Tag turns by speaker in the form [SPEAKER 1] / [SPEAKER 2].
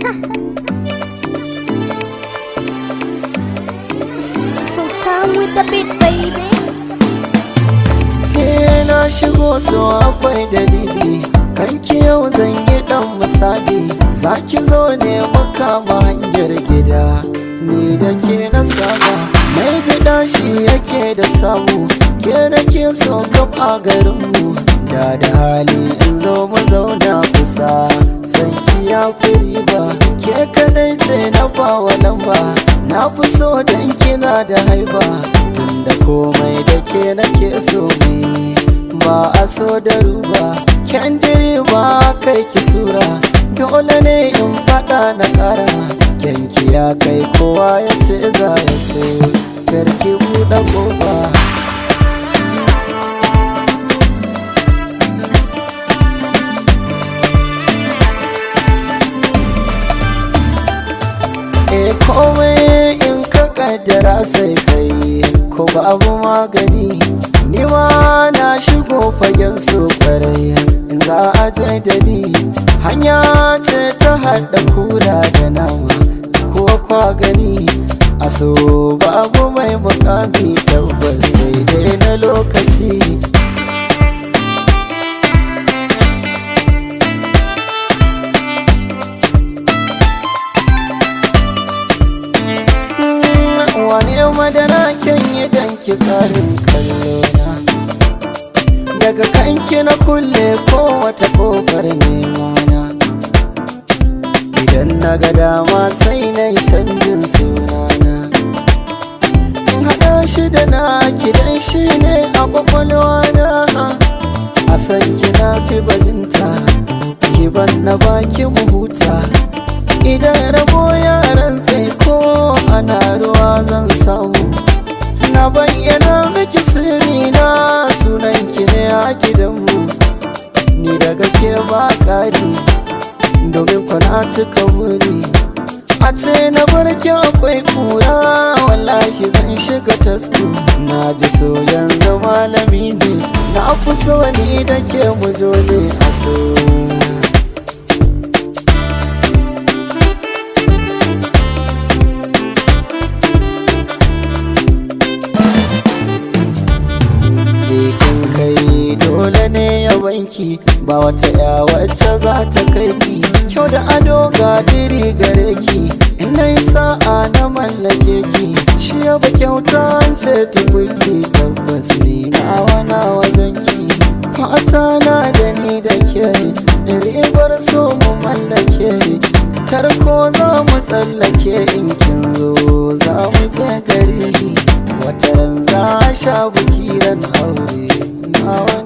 [SPEAKER 1] Sultan with the beat, baby.
[SPEAKER 2] Eh, na shigo so akwai dalili kanki yau zan yi dan misali za ki zo ne makama hanyar gida ni da ke na saba mai gida shi yake da samu ke da ke so kaf a garinmu da da hali in zo mu zauna kusa san ki ya fi riba ke kadai ce na bawa lamba na fi so dan kina da haiba tunda komai da ke nake so ne ba a so da ruba kyandiri ba kai ki sura dole ne in fada na kara kyanki ya kai kowa ya ce za ya so karki buɗe kofa e komai in ka kaddara sai kai ko babu magani ni ma na shigo fagen su kwarai in za a je da ni hanya ce ta haɗa kura da nama ko kwa gani a so babu mai mukami tabbas sai dai na lokaci wane madara kyan yi danki tsarin kallona daga kanki na kulle ko wata kofar nemana idan na ga dama sai na yi canjin sunana in haɗa shi da na kidan shi ne a kwakwalwa na a san kina fi bajinta kiban na baki mu huta idan rabo yaran sai ko ana ruwa zan samu na bayyana miki sirri na sunan ki ne a gidanmu ni daga ke ba ƙari domin kwana cika wuri a ce na barki akwai kura wallahi zan shiga tasku na ji so yanzu malami ne na fi so ni da ke mu zo ne a so kin kai dole ne ya banki ba wata ya wacce za ta kai ki kyau da ado ga diri gare ki in na yi sa'a na mallake ki shi ya ba kyauta an ce tukwici tabbas ni nawa na wajen ki mata na da ni da ke ribar so mu mallake tarko za mu tsallake in kin zo za mu je gari wataran za a sha bukiran aure na wani